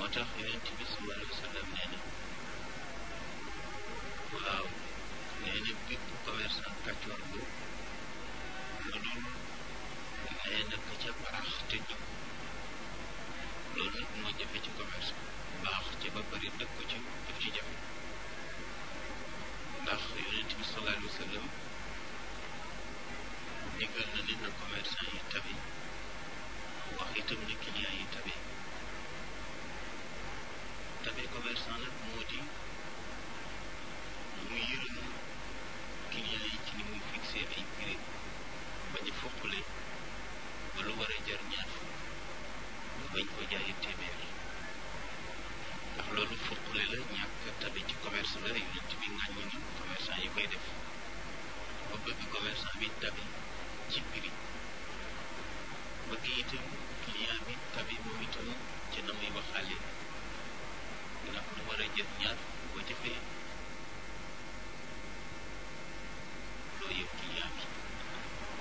moo tax yonent bi sallallahu alayhi wa sallam nee na waaw nee na bépp commerçant kàccoor bu lu dul nee na ka ca baax te jub loolu nag moo jafe ci commerce baax ci ba pare dëkk ko ci daf ci jafe ndax yonent bi sallallahu alayhi wa sallam digal na ne na commerçant yi tabe wax itam ne client yi tabe tabe commerçant nag moo di mu yërëm client yi ci ni muy fixé ay prix bañ a foqale ba lu war a jar ñaar fukk nga bañ ko jaayi téeméer ndax loolu foqale la ñàkk tabe ci commerce la yonent bi ŋàññi ni commerçant yi koy def ba bëgg commerçant bi tabe ci prix bëgg itam